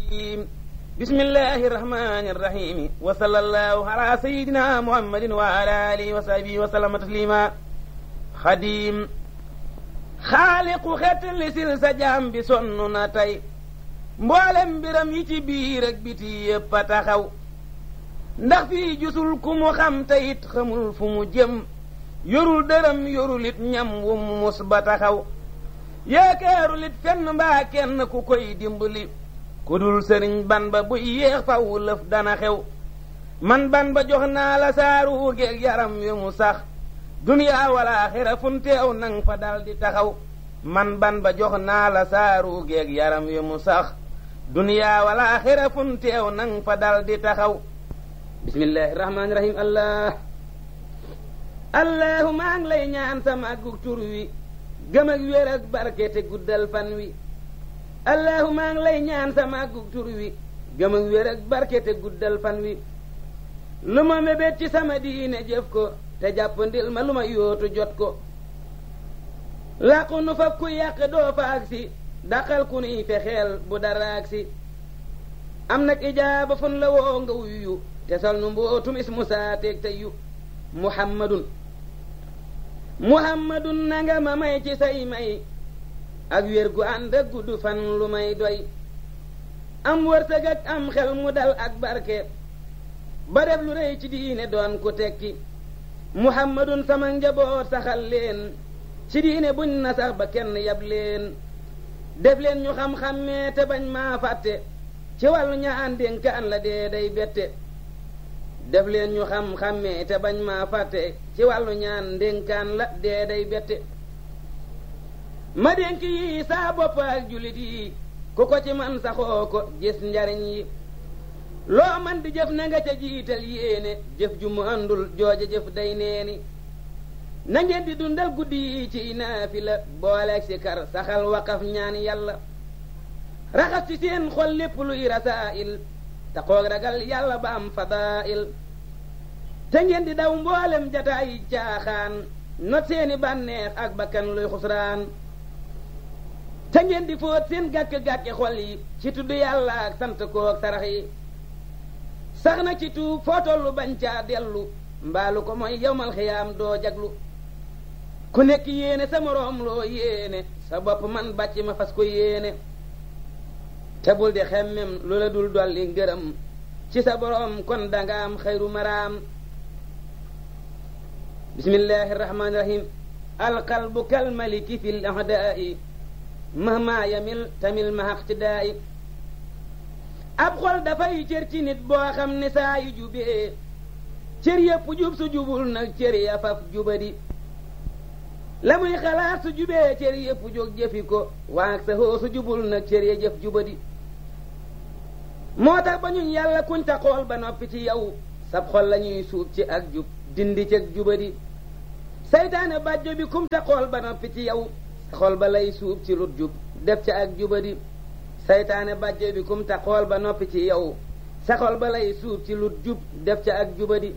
بسم الله الرحمن الرحيم وصلى الله على سيدنا محمد وعلى آله وصحبه وسلم تسليما خديم xaaliqu xet li sil sa jaam bi sonn na tey mboolem mbiram yi ci biir ak biti yépp a taxaw ndax fii jusul ku mu xam te it xamul fu mu jëm yorul dërëm yorul it ñam wu mu mus ba taxaw yaakaarul it fenn mbaa kenn ku koy dimbali ku dul sëriñ ban ba buy yéex faw lëf dana xew man ban ba jox naa la saaru geeg yaram wi mu sax duniyaa wala axira funteew nang fa dal di taxaw man ban ba jox naa la saaru geeg yaram wi mu sax duniyaa wala axira funteew nang fa dal di taxaw bismillahi rahmaani rahim allah allahu maa ngi lay ñaan sa màggug tur wi gëm ak wér ak barke te guddal fan wi allahu maa ngi lay ñaan sa màggug tur wi gëm ak wér ak barke te guddal fan wi lu ma mébét ci sama diine jëf ko te jàppandil ma lu ma yóotu jot ko làqu nu faf ku yàq doo fa agsi daqal ku nuy fexeel bu dara agsi am nag ijaaba fun la woo nga wuyu te sol nu mbootum ismu saateeg te yu muhammadun muhammadun nanga ma may ci say may ak wér gu ànd ak gudd fan lu may doy am wërsëg ak am xel mu dal ak barke ba def lu rëy ci diine doon ku tekki muhammadun sama njaboot saxal leen ci diine buñ na sax ba kenn yab leen def leen ñu xam-xammee te bañ maa fàtte ci wàllu ñaan dénkaan la dee day bette def leen ñu xam-xammee te bañ maa fàtte ci wàllu ñaan dénkaan la dee day bette ma dénk yi saa bopp ak jullit yi ku ko ci man saxoo ko gis njariñ yi loo man di jëf na nga ca jiital yéene jëf ju mu àndul jooja jëf day neeni na ngeen di dundal guddi yi ci naafila booleeg si kar saxal waqaf ñaan yàlla raxas ci seen xol lépp luy rasaa'il te xoog ragal yàlla ba am fadaa'il te ngeen di daw mboolem jataay caaxaan not seeni bànneex ak bakkan luy xusraan te ngeen di fóot seen gàkk-gàkki xol yi ci tudd yàlla ak sant koog sarax yi sax na ci tuub foo tollu bañ caa dellu mbaalu ko mooy yowmal xiyaam doo jaglu ku nekk yéene sa moroom loo yéene sa bopp man bàcc ma fas ko yéene te bul di xemmem lu la dul dolli ngërëm ci sa boroom kon danga am xayru maraam bismillahi irrahmani irahim alqalbu kalmaliki fi l ahdaa'i mahma yamil tamil mahaqtidaa'i ab xol dafay cër ci nit boo xam ne saa yu jubee cër yépp jub su jubul nag cër ya faf jubadi la muy xalaat su jubee cër yépp jóg jëfi ko waag sa hoo su jubul nag cër ya jëf jubadi moo tax ba ñun yàlla kuñ ta xool ba noppi ci yow sab xol la ñuy suub ci ak jub dindi cëg jubadi saytaane bàjjo bi kum ta xool ba noppi ci yow sa xol ba lay suub ci lut jub def ca ak jubadi saytaane bàjjo bi kum ta xool ba noppi ci yow sa xol ba lay suub ci lut jub def ca ak jubadi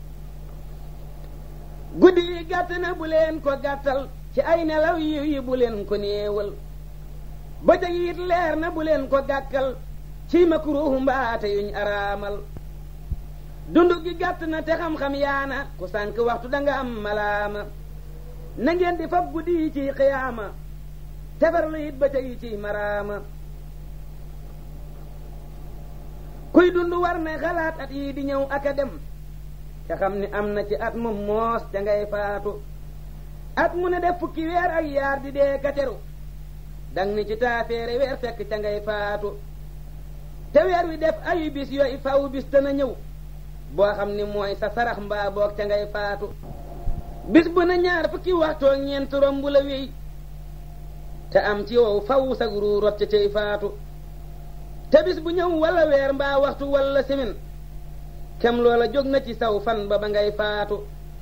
guddi yi gàtt na bu leen ko gàttal ci ay nelaw yiw yi bu leen ko néewal bëccëg yi it leer na bu leen ko gàkkal ci makruuhu mbaate yuñ araamal dund gi gàtt na te xam-xam yaana ku sànk waxtu danga am malaama na ngeen di fab guddi yi ciy xiyaama tefarlu it bëccëg yi ciy maraama kuy dund war na xalaat at yii di ñëw ak a dem te xam ni am na ci at mu moos ca ngay faatu at mu ne def fukki weer ak yaar di dee kateru dang ni ci taafeere weer fekk ca ngay faatu te weer wi def ayu bis yooyu faw bis dana ñëw boo xam ni mooy sa sarax mbaa boog ca ngay faatu bis bu na ñaar fukki waxtoo ñeent romb la wéy te am ci wow faw sag ruu rot ca cay faatu te bis bu ñëw wala weer mbaa waxtu wala semaine kem loola jóg na ci saw fan ba ba ngay faatu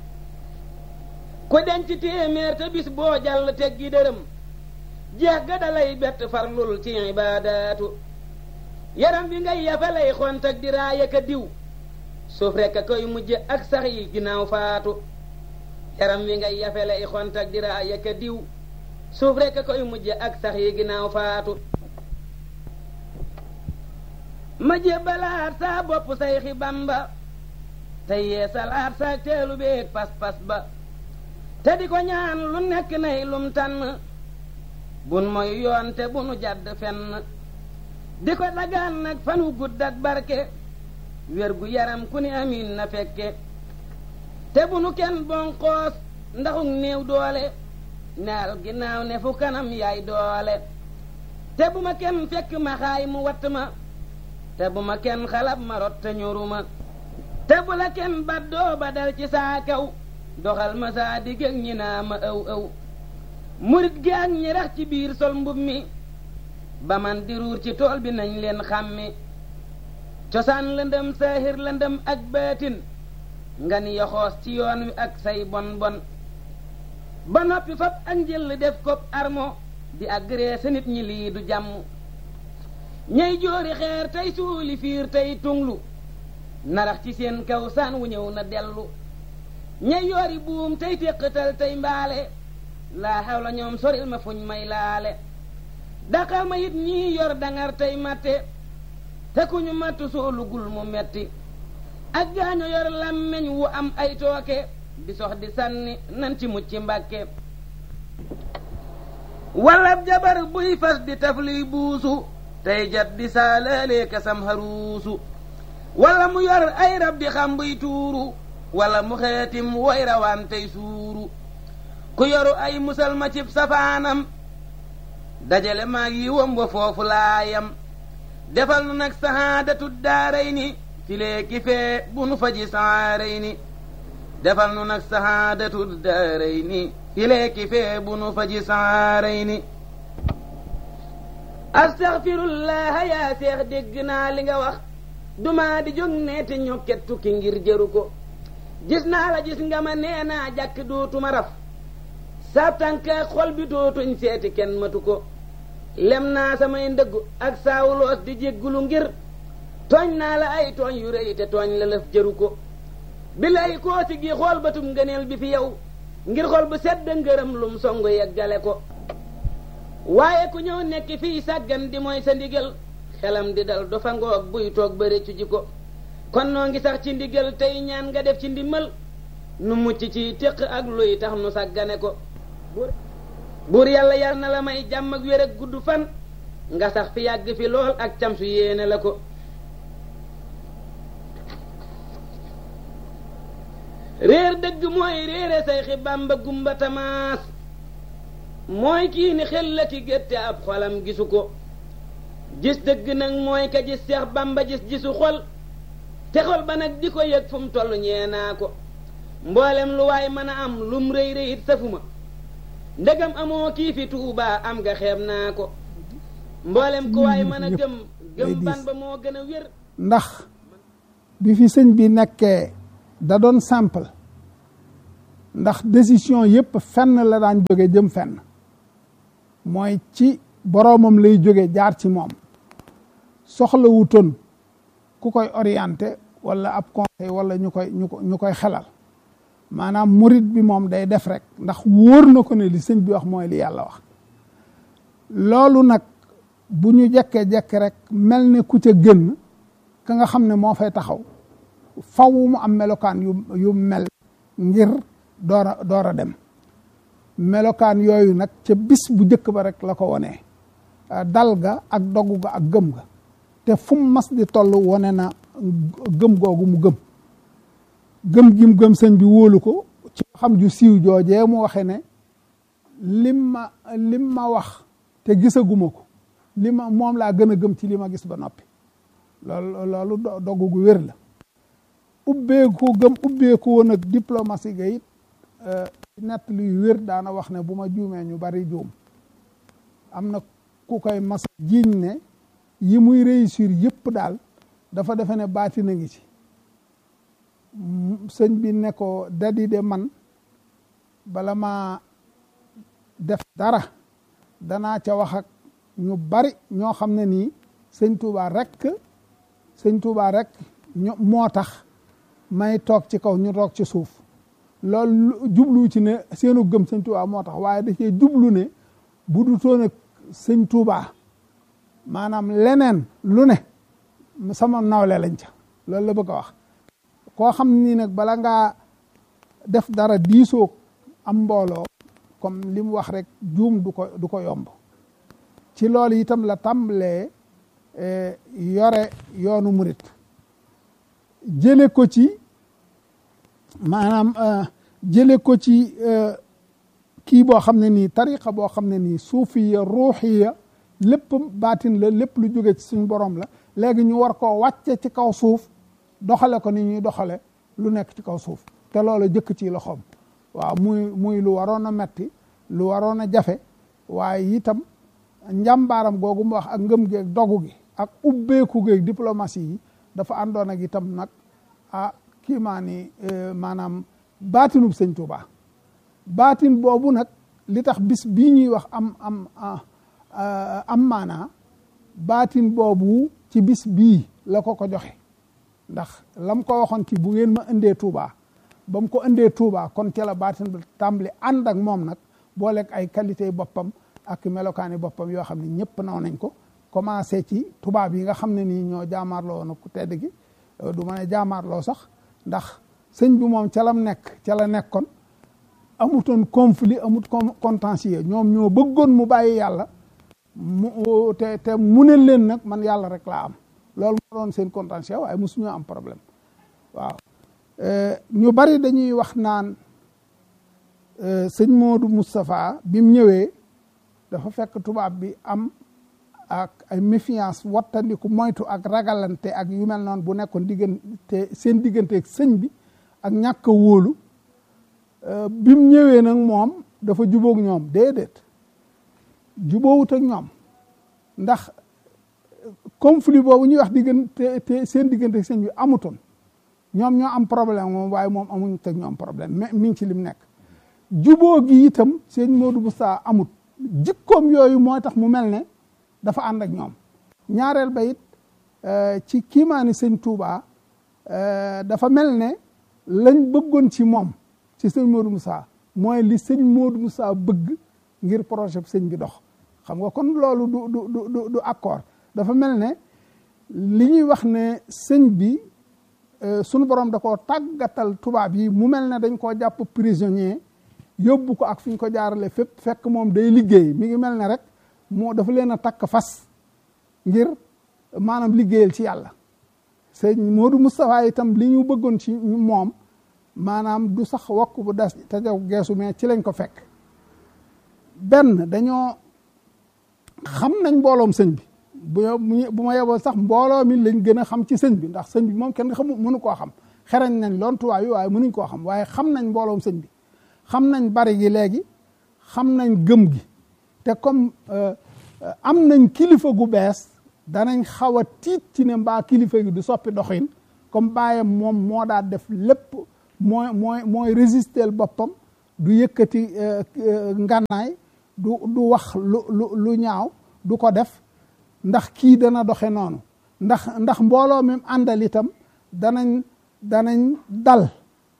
ku denc téeméer te bis boo jàll teggi dërëm jeex ga dalay bett farlul ci ibaadaatu yaram bi ngay yafa lay xont ak di raaya ka diw suuf rekk a koy mujj ak sax yi ginnaaw faatu yaram wi ngay yafe lay xont ak di raaya ka diw suuf rekk a koy mujj ak sax yi ginnaaw faatu ma jébbalaat saa bopp say xi bamba tey yee salaat saa teelu beeg pas-pas ba te di ko ñaan lu nekk nay lum tànn bun mooy yoon te bunu jàdd fenn di ko dagaan nag fanu gudd ak barke wér gu yaram ku ni amin na fekke te bunu kenn bonqoos ndaxug néew doole naal ginnaaw ne fu kanam yaay doole te bu ma kenn fekk ma xaay mu watt ma te bu ma kenn xalab ma rot te ñoruma te bu la kenn baddoo ba dal ci saa kaw doxal ma saa digg ak ñi naa ma ëw ëw murit gi ak ñi rax ci biir sol mbub mi ba man di ruur ci tool bi nañ leen xàmmi cosaan lëndëm saahir lëndëm ak baatin nga ni yoxoos ci yoon wi ak say bon bon ba noppi fab ak njël def ko armo di agressé nit ñi lii du jàmm ñey joori xeer tey suuli fiir tey tunglu narax ci seen kaw saan wu ñëw na dellu ñey yoori buum tey téqatal tey mbaale laa xaw la ñoom soril ma fuñ may laale daqal ma it ñii yor dangar tey matte te ku ñu matt soolugul mu metti ak gaaño yor làmmeñ wu am ay tooke di sox di sànni nan ci mucc mbàkke walla jabar buy fas di taf luy buusu tey jat di saalalee kasam haruusu walla mu yor ay rab di xam buy tuuru walla mu xeetim woy rawaan tey suuru ku yoru ay musal ma cib safaanam dajale maag yi wam wa foofu laayam defal nu nag sahaadatu daaray ni filee ki fee bu nu faji saaray ni defal nu nag sahaadatu daaray ni filee ki fee bu nu faji saaray ni astaxfirullaha yaa seex dégg naa li nga wax duma di jóg nee te ñokket tukki ngir jëru ko gis naa la gis nga ma nee naa jàkk dootuma raf sa tànka xol bi dootuñ seeti kenn matu ko lem naa samay ndëggu ak saawuloos di jéggulu ngir tooñ naa la ay tooñ yu rëy te tooñ la lëf jëru ko bi lay koosi gi xool batum ngëneel bi fi yow ngir xol bu sedd ngërëm lum songu yeggale ko waaye ku ñëw nekk fii sàggan di mooy sa ndigal xelam di dal dafa ngoog buy toog ba rëccu ji ko kon noo ngi sax ci ndigal tey ñaan nga def ci ndimmal nu mucc ci téq ak luy tax nu sàggane ko buur yàlla yar na la may jàmm ak wér ak gudd fan nga sax fi yàgg fi lool ak cam su yéene la ko réer dëgg mooy réere say xi bàmba gumba tamaas mooy kii ni xel la ki gétte ab xolam gisu ko gis dëgg nag mooy ka gis seex bàmba gis gisu xol te xol ba nag di ko yëg fu mu toll ñeenaa ko mboolem lu waay mën a am lum rëy rëyit safuma ndegam amoo kii fi tuubaa am nga xeeb naa ko mboolem ku waay mën a gëm gëm ban ba moo gën a wér ndax bi fi sëñ bi nekkee da doon simple ndax décision yépp fenn la daan jóge jëm fenn mooy ci boroomam lay jóge jaar ci moom soxla wutoon ku koy orienté wala ab conseil wala ñu koy ñu ko ñu koy xelal maanaam murit bi moom day def rek ndax wóor na ko ne li sëñ bi wax mooy li yàlla wax loolu nag bu ñu jekkee-jekk rek mel ne ku ca gën ka nga xam ne moo fay taxaw faw mu am melokaan yu yu mel ngir door a door a dem melokaan yooyu nag ca bis bu njëkk ba rek la ko wonee dal ga ak dogu ga ak gëm ga te fu mu mas di toll wone na gëm googu mu gëm gëm gi mu gëm sëñ bi wóolu ko ci xam ju siiw joojee mu waxe ne lim ma lim ma wax te gisaguma ko li ma moom laa gën a gëm ci li ma gis ba noppi loolu loolu dogu gu wér la ubbeeku gëm ubbeeku woon ak diplomatie ga it nett luy wér daana wax ne bu ma juumee ñu bari juum am na ku koy mas jiiñ ne yi muy réussir yëpp daal dafa defe ne baati na ngi ci sëñ bi ne ko dadi de man bala ma def dara danaa ca wax ak ñu bari ñoo xam ne nii sëñ Tuubaa rek sëñ Tuubaa rek ñu moo tax may toog ci kaw ñu toog ci suuf loolu jublu ci ne seenu gëm sëñ Tuubaa moo tax waaye da cee jublu ne bu du toon ak sëñ Tuubaa maanaam leneen lu ne sama nawle lañ ca loolu la bëgg a wax koo xam ni nag bala ngaa def dara diisoo am mbooloo comme li mu wax rek juum du ko du ko yomb ci loolu itam la tàmbalee yore yoonu murit jële ko ci maanaam jële ko ci kii boo xam ne nii tariqa boo xam ne nii suufiya ruuxiya lépp baatin la lépp lu jóge ci suñ borom la léegi ñu war koo wàcce ci kaw suuf doxale ko ni ñuy doxale lu nekk ci kaw suuf te loolu jëkk ci loxoom waaw muy muy lu waroon a metti lu waroon a jafe waaye itam njàmbaaram googu mu wax ak ngëm gi ak dogu gi ak ubbeeku gi ak diplomatie yi dafa àndoon ak itam nag ah kii maa ni maanaam baatinub sëñ Tuubaa baatin boobu nag li tax bis bii ñuy wax am am am maanaa baatin boobu ci bis bii la ko ko joxe ndax lam ko waxoon ci bu ngeen ma indee Touba ba mu ko indee Touba kon ca la baatin bi tàmbali ànd ak moom nag booleeg ay qualité boppam ak melokaani boppam yoo xam ne ñëpp naw nañ ko commencé ci tubaab yi nga xam ne nii ñoo jaamaarloo woon ku tedd gi du ma ne jaamaarloo sax ndax sëñ bi moom ca lam nekk ca la nekkoon amutoon conflit amut contentieux ñoom ñoo bëggoon mu bàyyi yàlla mu te te mu ne leen nag man yàlla rek laa am loolu moo doon seen contentieux waaye mosuñoo am problème waaw ñu bari dañuy wax naan sëñ Modou Moustapha bi mu ñëwee dafa fekk tubaab bi am ak ay méfiance wattandiku moytu ak ragalante ak yu mel noonu bu nekkoon diggante seen diggante ak sëñ bi ak ñàkk a wóolu bi mu ñëwee nag moom dafa jubóog ñoom déedéet jubóowut ak ñoom ndax conflit boobu ñuy wax diggante te seen diggante sëñ bi amutoon ñoom ñoo am problème moom waaye moom amuñu teg ñoom problème mais mi ngi ci lim nekk jubóo gi itam sëñ Modou Moustapha amut jikkoom yooyu moo tax mu mel ne dafa ànd ak ñoom ñaareel ba it ci kiimaani sëñ Touba dafa mel ne lañ bëggoon ci moom ci sëñ Modou Moussa mooy li sëñ Modou Moussa bëgg ngir projet sëñ bi dox xam nga kon loolu du du du du accord dafa mel ne li ñuy wax ne sëñ bi sunu borom da koo tàggatal tubaab yi mu mel ne dañ koo jàpp prisonnier yóbbu ko ak fi ñu ko jaarale fépp fekk moom day liggéey mi ngi mel ne rek moo dafa leen a takk fas ngir maanaam liggéeyal ci yàlla sëñ Modou Moustapha itam li ñu bëggoon ci moom maanaam du sax wokk bu des te jaw geesu mais ci lañ ko fekk benn dañoo xam nañ mbooloom sëñ bi bu bu ma yeboo sax mbooloo mi lañ gën a xam ci sëñ bi ndax sëñ bi moom kenn xamu mënu koo xam xerañ nañ loon tubaab yi waaye mënuñ koo xam waaye xam nañ mbooloom sëñ bi xam nañ bari gi léegi xam nañ gëm gi te comme am nañ kilifa gu bees danañ xaw a tiit ci ne mbaa kilifa gi du soppi doxin comme bàyyam moom moo daa def lépp mooy mooy mooy résister boppam du yëkkati ngànnaay du du wax lu lu lu ñaaw du ko def ndax kii dana doxe noonu ndax ndax mbooloo mi àndal itam danañ danañ dal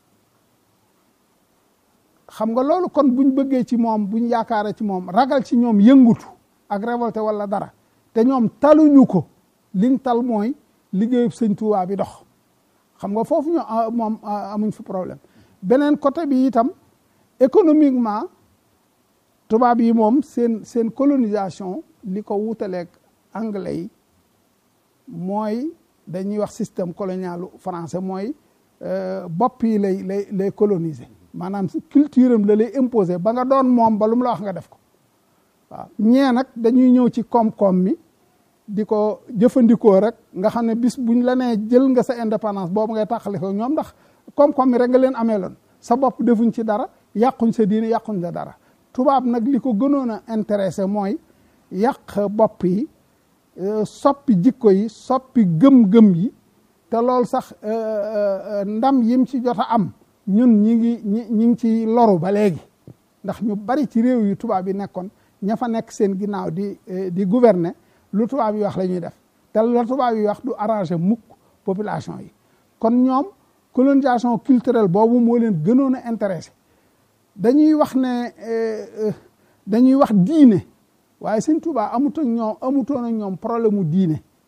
xam nga loolu kon buñ bëggee ci moom buñ yaakaare ci moom ragal ci ñoom yëngutu ak révolté wala dara te ñoom taluñu ko liñ tal mooy liggéeyub sëñ Tuubaa bi dox xam nga foofu ñu moom amuñ fi problème beneen côté bi itam économiquement tubaab yi moom seen seen colonisation li ko wutaleeg anglais yi mooy dañuy wax système colonial français mooy bopp yi lay lay lay coloniser maanaam culture am la lay imposer ba nga doon moom ba lu mu la wax nga def ko waaw ñee nag dañuy ñëw ci koom-koom mi di ko jëfandikoo rek nga xam ne bis buñ la nee jël nga sa indépendance boobu ngay tàqale ko ñoom ndax koom-koom mi rek nga leen amee loon sa bopp defuñ ci dara yàquñ sa diine yàquñ la dara tubaab nag li ko gënoon a intéressé mooy yàq bopp yi soppi jikko yi soppi gëm-gëm yi te loolu sax ndam yim ci jot a am ñun ñi ngi ñi ñi ngi ci loru ba léegi ndax ñu bari ci réew yi tubaab yi nekkoon ña fa nekk seen ginnaaw di di gouverner lu tubaab yi wax la ñuy def te lu tubaab yi wax du arrangé mukk population yi kon ñoom colonisation culturelle boobu moo leen gënoon a intéressé dañuy wax ne dañuy wax diine waaye sëñ Tuubaa amutoon ñoom amutoon ak ñoom problème mu diine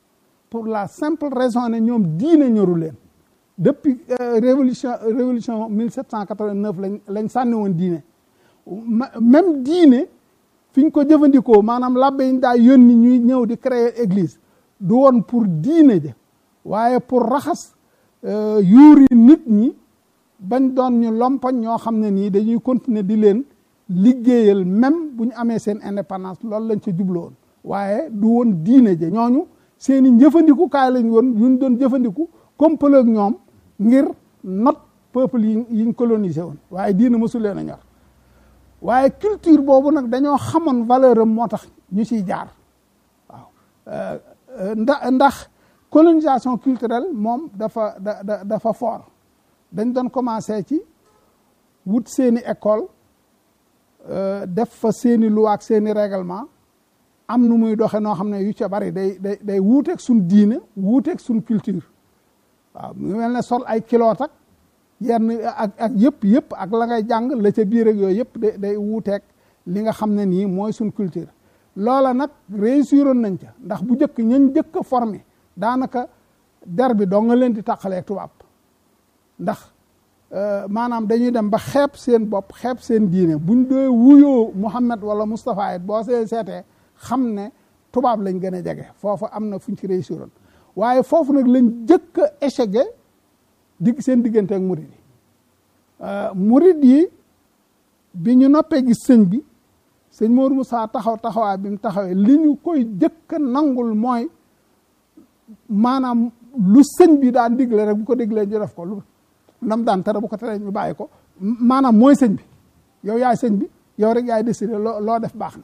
pour la simple raison ne ñoom diine ñoru leen depuis révolution révolution 1789 lañ lañ sànni woon diine même diine fi ñu ko jëfandikoo maanaam labbe yi daa yónni ñuy ñëw di créer église du woon pour diine ja waaye pour raxas yuuri nit ñi bañ doon ñu lompoñ ñoo xam ne nii dañuy continuer di leen liggéeyal même bu ñu amee seen indépendance loolu lañ ca jubloon waaye du woon diine ja ñooñu seen i njëfandikukaay lañ woon yuñ doon jëfandiku complot ak ñoom ngir not peuple yi yiñ colonisé woon waaye diine mosul leen a ñor waaye culture boobu nag dañoo xamoon valeur am moo tax ñu ciy jaar waaw ndax ndax colonisation culturelle moom dafa da dafa fort dañ doon commencé ci wut seeni école def fa seeni loi ak seeni règlement am nu muy doxe noo xam ne yu ca bari day day day wuuteeg suñ diine wuuteeg suñ culture waaw mu mel ne sol ay kiloot ak yenn ak ak yëpp yëpp ak la ngay jàng la ca biir ak yooyu yëpp day day wuuteeg li nga xam ne nii mooy suñ culture loola nag réussiroon nañ ca ndax bu njëkk ñañ njëkk a formé daanaka der bi doo nga leen di tàqaleeg tubaab ndax maanaam dañuy dem ba xeeb seen bopp xeeb seen diine buñ dee wuyoo Muhammad wala Moustapha it boo see seetee xam ne tubaab lañ gën a jege foofu am na fuñ ci réussiroon waaye foofu nag lañ jëkk a échecgé digg seen diggante ak murid yi murid yi bi ñu noppee gis sëñ bi sëñ Mourou Moussa taxaw taxawaay bi mu taxawee li ñu koy jëkk a nangul mooy maanaam lu sëñ bi daan digle rek bu ko diglee ñu def ko lu nam daan tere bu ko tere ñu bàyyi ko maanaam mooy sëñ bi yow yaay sëñ bi yow rek yaay décidé loo loo def baax na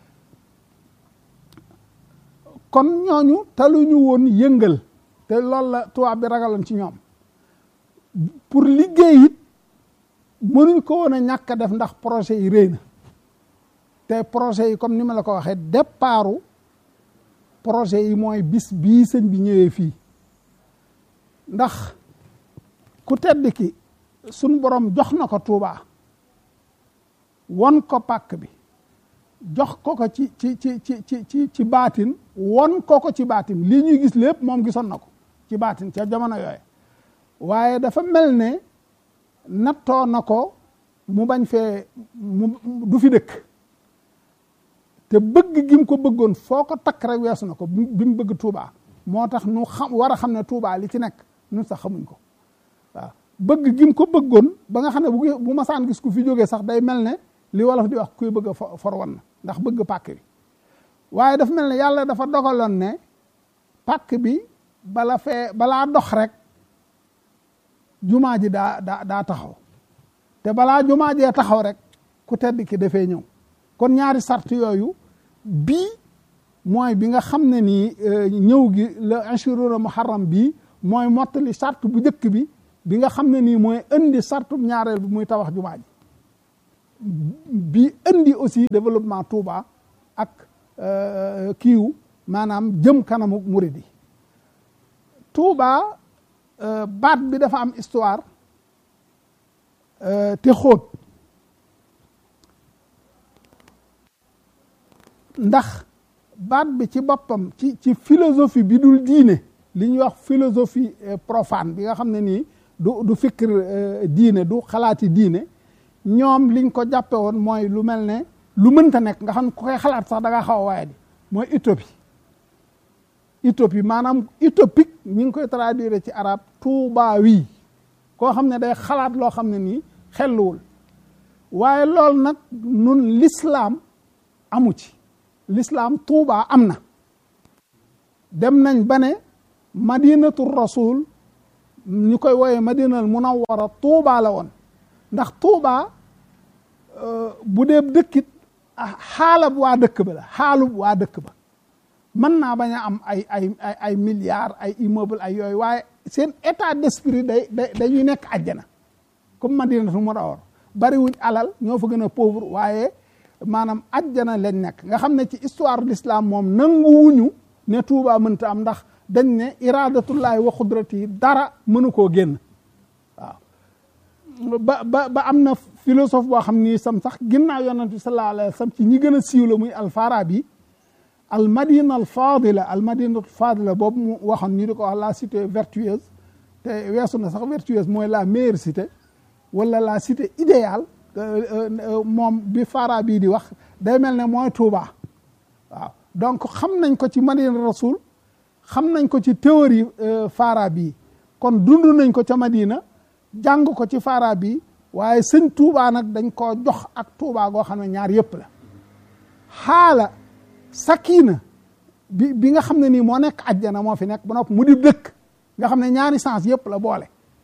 kon ñooñu taluñu woon yëngal te loolu la tubaab bi ragaloon ci ñoom pour liggéey it mënuñ ko woon a ñàkk a def ndax projet yi réy na te projet yi comme ni ma la ko waxee départu projet yi mooy bis bii sëñ bi ñëwee fii ndax ku tedd ki suñ borom jox na ko Tuubaa won ko pàkk bi jox ko ko ci ci ci ci ci ci ci baatin won ko ko ci baatin lii ñuy gis lépp moom gisoon na ko ci baatin ca jamono yooyu waaye dafa mel ne nattoo na ko mu bañ fee mu du fi dëkk te bëgg gi mu ko bëggoon foo ko takk rek weesu na ko bi mu bëgg Touba moo tax nu xam war a xam ne Touba li ci nekk nun sax xamuñ ko waaw bëgg gi mu ko bëggoon ba nga xam ne bu bu masaan gis ku fi jógee sax day mel ne li wolof di wax kuy bëgg a for wan na ndax bëgg pàkk bi waaye dafa mel ne yàlla dafa dogaloon ne pàkk bi bala fee balaa dox rek jumaa ji daa daa daa taxaw te balaa jumaa jee taxaw rek ku tedd ki dafee ñëw kon ñaari sart yooyu bii mooy bi nga xam ne nii ñëw gi la ashuruna muharram bii mooy mottali sart bu njëkk bi bi nga xam ne nii mooy indi sartu ñaareel bi muy tabax jumaa ji bi indi aussi développement Touba ak kiiw maanaam jëm kanamu murid yi Touba baat bi dafa am histoire te xóot ndax baat bi ci boppam ci ci philosophie bi dul diine li ñuy wax philosophie profane bi nga xam ne nii du du fikr diine du xalaati diine ñoom liñ ko jàppe woon mooy lu mel ne lu mënta nekk nga xam ne ku koy xalaat sax da nga xaw a waaye di mooy utopie utopie maanaam utopique ñi ngi koy traduire ci arab tuubaa wii koo xam ne day xalaat loo xam ne nii xelluwul waaye loolu nag nun l'islam amu ci l'islam tuubaa am na dem nañ ba ne madinatu rasul ñu koy wooyee madinal munawwara tuubaa la woon ndax tuubaa bu dee dëkkit xaalab waa dëkk ba la xaalub waa dëkk ba mën naa bañ a am ay ay ay ay milliards ay immeuble ay yooyu waaye seen état d'esprit day day dañuy nekk àjjana comme madinatu munawwara bariwuñ alal ñoo fa gën a pauvre waaye maanaam àjjana lañ nekk nga xam ne ci histoire l'islam moom nanguwuñu ne Touba mënta am ndax dañ ne iradatullahi wa xudrati dara mënu koo génn waaw ba ba ba am na philosophe boo xam ni sam sax ginnaaw yonent bi sallallahu alayhi wa sallam ci ñi gën a siiw la muy alfarabi al madina al fadila al madina al fadila boobu mu waxoon ñu di ko wax la cité vertueuse te weesu na sax vertueuse mooy la meilleure cité wala la cité idéale moom bi Fara bii di wax day mel ne mooy Touba waaw donc xam nañ ko ci madina rasul xam nañ ko ci théorie Fara bii kon dund nañ ko ca madina jàng ko ci Fara bii waaye sëñ Touba nag dañ koo jox ak Touba goo xam ne ñaar yëpp la xaala sakina bi bi nga xam ne nii moo nekk ajjana moo fi nekk ba nopp mu di dëkk nga xam ne ñaari sens yëpp la boole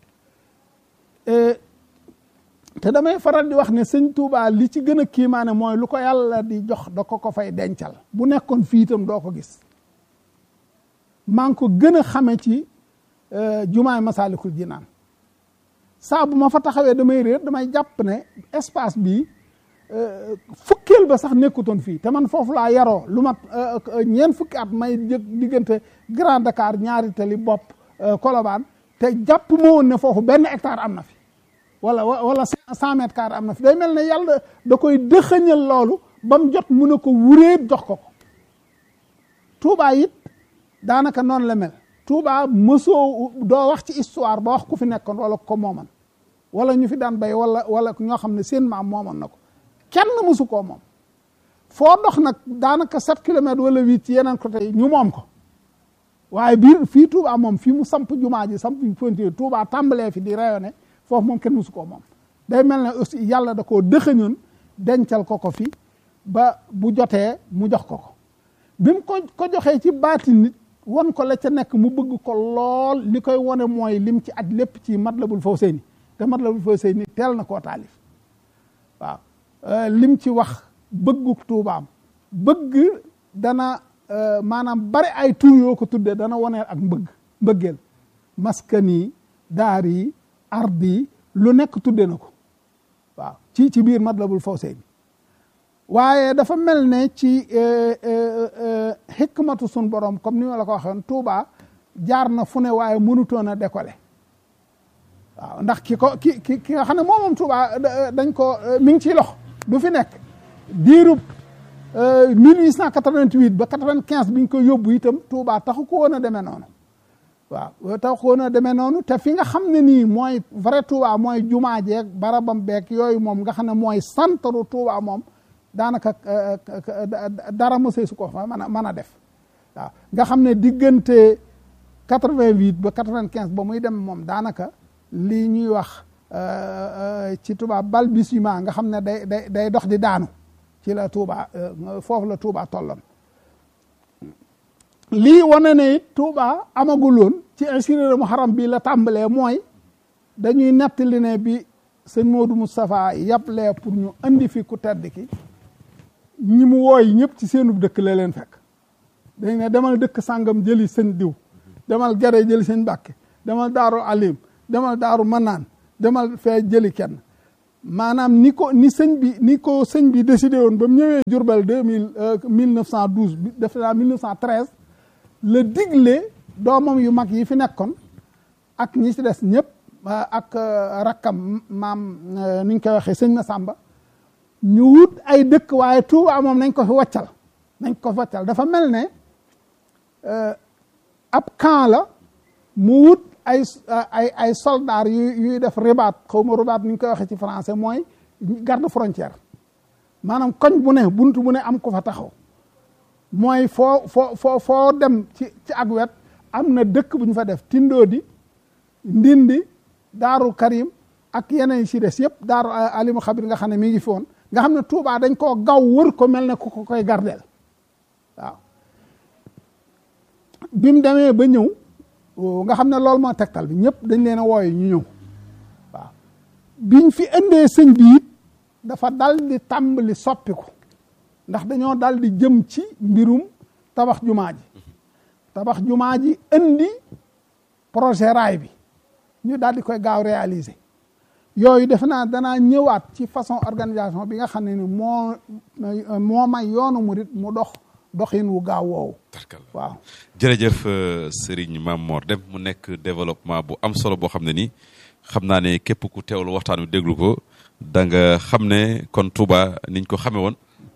te damay faral di wax ne sëñ Touba li ci gën a kiimaane mooy lu ko yàlla di jox da ko ko fay dencal bu nekkoon fii itam doo ko gis maa ngi ko gën a xame ci jumaay Masaalikul Jinaan saa bu ma fa taxawee damay réer damay jàpp ne espace bii fukkeel ba sax nekkutoon fii te man foofu laa yaroo lu mat ñeent fukki at may jëg diggante Grand Dakar ñaari tali bopp Colobane te jàpp ma woon ne foofu benn hectare am na fi wala wala cent mètres carrés am na fi day mel ne yàlla da koy dëxëñal loolu ba mu jot mu ne ko wuréet jox ko ko Touba it daanaka noonu la mel Touba mësoo doo wax ci histoire ba wax ku fi nekkoon wala ko mooman wala ñu fi daan bay wala wala ñoo xam ne seen maam moomoon na ko kenn mësu koo moom foo dox nag daanaka sept kilomètres wala huit ci yeneen côté yi ñu moom ko waaye biir fii Touba moom fii mu samp jumaa ji samp fonti Touba tàmbalee fi di rayonné foofu moom kenn mësu koo moom day mel ne aussi yàlla da koo dëxëñoon dencal ko ko fi ba bu jotee mu jox ko ko bi mu ko ko joxee ci baati nit won ko la ca nekk mu bëgg ko lool li koy wone mooy lim ci aj lépp ci Matlabul Fawzayni te Matlabul Fawzayni teel na koo taalif waaw lim ci wax bëggu tuubaam bëgg dana maanaam bari ay tur yoo ko tuddee dana woneel ak mbëgg mbëggeel maskani daari ardi lu nekk tudde na ko waaw ci ci biir Matlabul Fawzayni waaye dafa mel ne ci xikmatu sun borom comme ni ma la ko waxoon Touba jaar na fu ne waaye mënutoon a décoller waaw ndax ki ko ki ki ki nga xam ne moom moom Touba dañ ko mi ngi ciy lox du fi nekk diirub 1888 ba 95 bi ñu ko yóbbu itam Touba taxu ko woon a demee noonu waaw taxu ko woon a demee noonu te fi nga xam ne nii mooy vrai Touba mooy jumaa jeeg barabam beeg yooyu moom nga xam ne mooy santaru Touba moom daanaka dara mosee su ko fa mën a mën a def waaw nga xam ne diggante quatre-vingt-huit ba quatre-vingt-quinze ba muy dem moom daanaka lii ñuy wax ci tubaab balbutiement nga xam ne day day day dox di daanu ci la Touba foofu la Touba tolloon lii wane ne it Touba amaguloon ci insinéra Muharram bi la tàmbalee mooy dañuy nettali ne bi sëñ Modou Moustapha yàplee pour ñu andi fi ku tedd ki ñi mu wooy ñëpp ci seenub dëkk la leen fekk dañ ne demal dëkk sàngam jëli sëñ diw demal gare jëli sëñ Mbàkke demal daaru alim demal daaru manaan demal fee jëli kenn maanaam ni ko ni sëñ bi ni ko sëñ bi décidé woon ba mu ñëwee Jurbel deux mille mille neuf cent douze bi def naa mille neuf cent treize la digle doomam yu mag yi fi nekkoon ak ñi ci des ñëpp ak rakkam maam ni ñu koy waxee sëñ Masamba ñu wut ay dëkk waaye Touba moom nañ ko fi waccal nañ ko fi waccal dafa mel ne ab camp la mu wut ay ay ay soldats yu yuy def ribaat xaw ma ribaat ni ñu koy waxee ci français mooy garde frontière maanaam koñ bu ne bunt bu ne am ko fa taxaw mooy foo foo foo foo dem ci ci ak wet am na dëkk bu ñu fa def Tindoodi Ndindi Daaru Karim ak yeneen yi si des yëpp Daaru Alimu Xabir nga xam ne mi ngi fi woon nga xam ne Touba dañ koo gaw wër ko mel ne ku ko koy gardeel waaw bi mu demee ba ñëw nga xam ne loolu moo tegtal bi ñëpp dañ leen a wooye ñu ñëw waaw biñ fi indee sëñ bi it dafa dal di tàmbali soppiku ndax dañoo dal di jëm ci mbirum tabax jumaa ji tabax jumaa ji indi projet raay bi ñu daal di koy gaaw réaliser yooyu defe naa danaa ñëwaat ci façon organisation bi nga xam ne ni moo moo may yoonu murit mu dox doxin wu gaaw woowu waaw jërëjëf Serigne Mame Mor Deme mu nekk développement bu am solo boo xam ne nii xam naa ne képp ku teewlu waxtaan wi déglu ko da nga xam ne kon Touba niñ ko xamee woon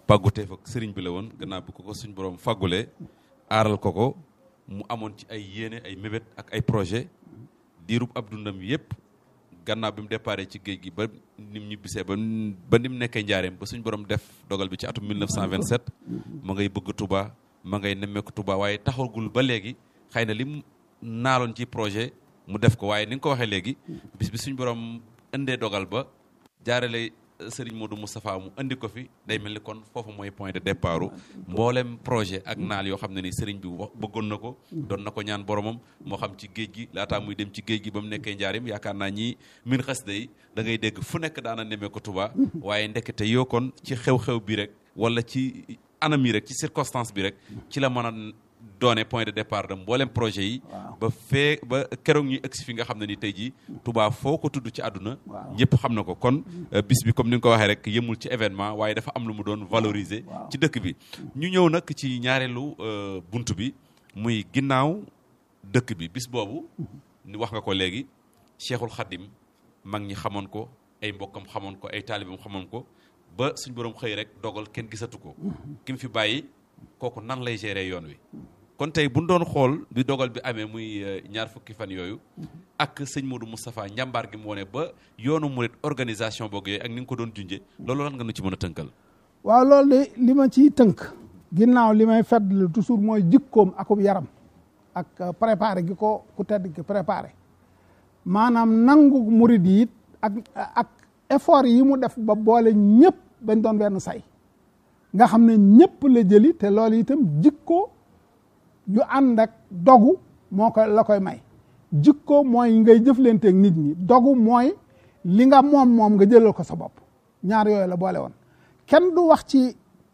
pàgguteef ak sëriñ bi la woon gannaaw bi ko ko suñ borom fàggulee aaral ko ko mu amoon ci ay yéene ay mébét ak ay projet diirub ab dundam yépp gannaaw bi mu déparé ci géej gi ba nim ñu bisee ba ba ni mu nekkee njaareem ba suñ borom def dogal bi ci atum 1927 ma ngay bëgg Touba ma ngay nemmeeku Touba waaye taxagul ba léegi xëy na lim naaloon ci projet mu def ko waaye ni nga ko waxee léegi bis bi suñ borom indee dogal ba jaarale sëriñ Modou Moustapha mu indi ko fi day mel ni kon foofu mooy point de départ mboolem projet ak naal yoo xam ne ni sëriñ bi wax bëggoon na ko doon na ko ñaan boromam moo xam ci géej gi laataa muy dem ci géej gi ba mu nekkee njaarim yaakaar naa ñi min xas day da ngay dégg fu nekk daana nemee ko Touba waaye ndekete yoo kon ci xew-xew bi rek wala ci anam yi rek ci circonstance bi rek ci la mën a doone point de départ de mboolem projet yi ba fee ba keroog ñuy egsi fi nga xam ne ni tey jii Touba foo ko tudd ci àdduna ñëpp xam na ko kon bis bi comme ni nga ko waxee rek yëmul ci événement waaye dafa am lu mu doon valoriser ci dëkk bi ñu ñëw nag ci ñaareelu bunt bi muy ginnaaw dëkk bi bis boobu ni wax nga ko léegi Cheikhul Khadim mag ñi xamoon ko ay mbokkam xamoon ko ay taalibam xamoon ko ba suñ borom xëy rek dogal kenn gisatu ko ki mu fi bàyyi kooku nan lay gérer yoon wi kon tey bu ñu doon xool bi dogal bi amee muy ñaar fukki fan yooyu ak sëñ Modou Moustapha njàmbaar gi mu wone ba yoonu murit organisation boog yooyu ak ni nga ko doon junje loolu lan nga nu ci mën a tënkal waaw loolu de li ma ciy tënk ginnaaw li may fàttali toujours mooy jikkoom akub yaram ak préparé gi ko ku tedd ki préparé maanaam nangu murit yi it ak ak effort yi mu def ba boole ñëpp bañ doon benn say nga xam ne ñëpp la jëli te loolu itam jikko yu ànd ak dogu moo ko la koy may jikko mooy ngay jëflanteeg nit ñi dogu mooy li nga moom moom nga jëlal ko sa bopp ñaar yooyu la boole woon kenn du wax ci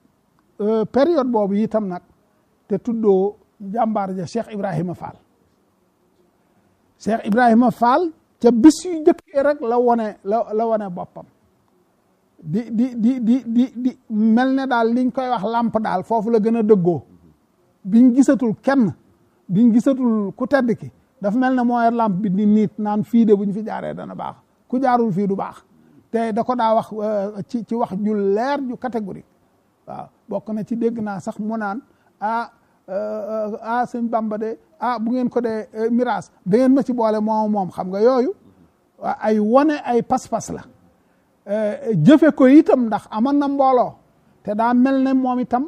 période boobu itam nag te tuddoo jàmbaar ja Cheikh Ibrahima Fall Cheikh Ibrahima Fall ca bis yu jëkkee rek la wone la la wone boppam di di di di di di mel ne daal liñ koy wax làmp daal foofu la gën a dëggoo biñ gisatul kenn biñ gisatul ku tedd ki dafa mel ne mooy làmp bi di niit naan fii de buñ fi jaaree dana baax ku jaarul fii du baax te da ko daa wax ci ci wax ju leer ju catégorique waaw bokk na ci dégg naa sax mu naan ah ah sëñ Bamba de ah bu ngeen ko dee miraas da ngeen ma ci boole moom moom xam nga yooyu ay wone ay pas-pas la jëfe ko itam ndax amoon na mbooloo te daa mel ne moom itam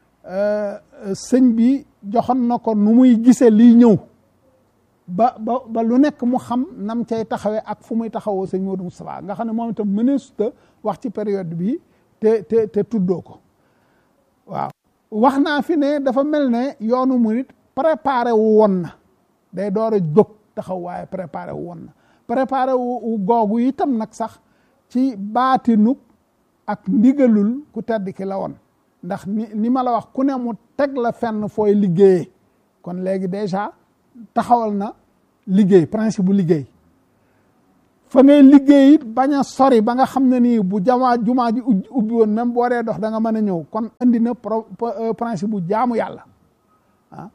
sëñ bi joxoon na ko nu muy gisee liy ñëw ba ba ba lu nekk mu xam nam cay taxawee ak fu muy taxawoo sëñ Modou Moustapha nga xam ne moom itam mëneesuta wax ci période bi te te te tuddoo ko waaw wax naa fi ne dafa mel ne yoonu murit préparé wu woon na day door a jóg taxaw waaye préparé wu woon na préparé wu googu itam nag sax ci baatinug ak ndigalul ku tedd ki la woon ndax ni ni ma la wax ku ne mu teg la fenn fooy liggéeyee kon léegi déjà taxawal na liggéey principe bu liggéey fa ngay liggéey it bañ a sori ba nga xam ne nii bu jamaa jumaa ji ubbi woon même boo dee dox da nga mën a ñëw kon indi na principe bu jaamu yàlla ah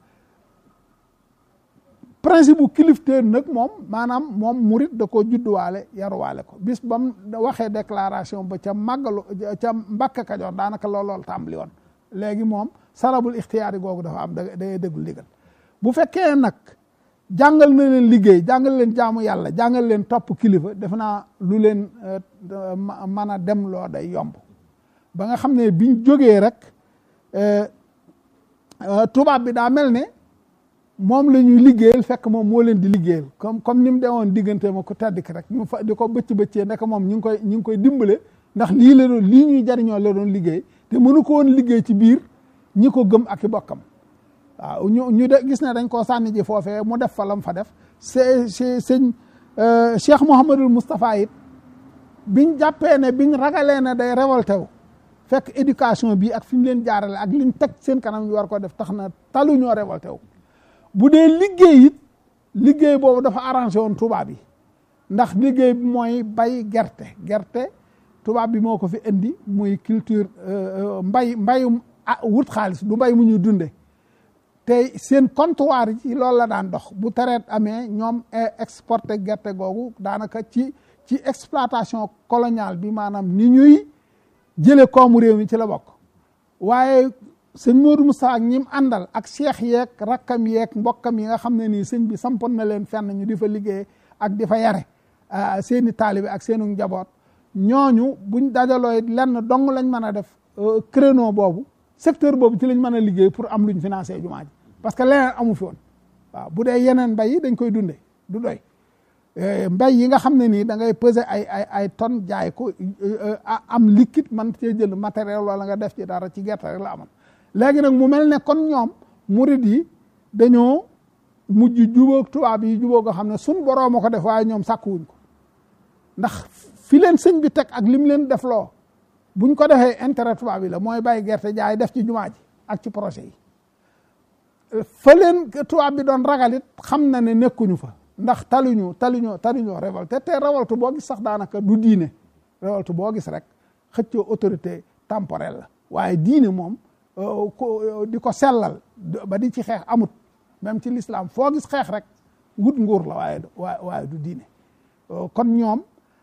principe bu kilifteer nag moom maanaam moom murit da ko judduwaale yaruwaale ko bis ba mu waxee déclaration ba ca màggalu ca Mbàkke Kajoor daanaka loolool tàmbali woon léegi moom sarabul ixtiyaari googu dafa am da day déglu ndigal bu fekkee nag jàngal na leen liggéey jàngal leen jaamu yàlla jàngal leen topp kilifa defe naa lu leen mën a dem loo day yomb ba nga xam ne biñ jógee rek tubaab bi daa mel ne moom la ñuy liggéeyal fekk moom moo leen di liggéeyal comme comme ni mu demoon diggante ma ko tedd ki rek ñu fa di ko bëcc bëccee ndek moom ñu ngi koy ñu ngi koy dimbale ndax lii la doon lii ñuy jariñoo la doon liggéey te mënu ko woon liggéey ci biir ñi ko gëm ak i bokkam waaw ñu ñu de gis ne dañ koo sànni ji foofee mu def fa lam fa def c'est c'est sëñ Cheikh Mouhamadul Moustapha it biñ jàppee ne biñ ragalee ne day révolté wu fekk éducation bi ak fi mu leen jaarale ak liñ teg seen kanam ñu war ko def tax na talu ñoo révolté wu bu dee liggéey it liggéey boobu dafa arrangé woon tubaab yi ndax liggéey bi mooy bay gerte gerte tubaab bi moo ko fi indi muy culture mbay mbayum wut xaalis du mbay mu ñuy dunde te seen comptoir yi ci loolu la daan dox bu tereet amee ñoom exporté gerte googu daanaka ci ci exploitation coloniale bi maanaam ni ñuy jële koomu réew mi ci la bokk waaye sëñ Modou Moussa ak ñim àndal ak cheikh yeeg rakkam yeeg mbokkam yi nga xam ne nii sëñ bi sampoon na leen fenn ñu di fa liggéey ak di fa yare seeni taalibe ak seenu njaboot ñooñu buñ dajaloo lenn dong lañ mën a def créneau boobu secteur boobu ci lañ mën a liggéey pour am luñ financé jumaa ji parce que leneen amu fi woon waaw bu dee yeneen mbay yi dañ koy dunde du doy mbay yi nga xam ne nii da ngay peser ay ay ay tonnes jaay ko am liquide man cee jël matériel wala nga def ci dara ci gerte rek la amoon léegi nag mu mel ne kon ñoom murid yi dañoo mujj jubóog tubaab yi jubóog nga xam ne sun boroom a ko def waaye ñoom sàkkuwuñ ko ndax fi leen sëñ bi teg ak lim leen def loo buñ ko defee intérêt tubaab yi la mooy bàyyi gerte jaay def ci jumaa ji ak ci projet yi fa leen tubaab bi doon ragalit xam na ne nekkuñu fa ndax taluñu taluñu taluñoo révolte te révolte boo gis sax daanaka du diine révolte boo gis rek xëccoo autorité temporelle la waaye diine moom di ko sellal ba di ci xeex amut même ci l'islam foo gis xeex rek wut nguur la waaye waaye du diine kon ñoom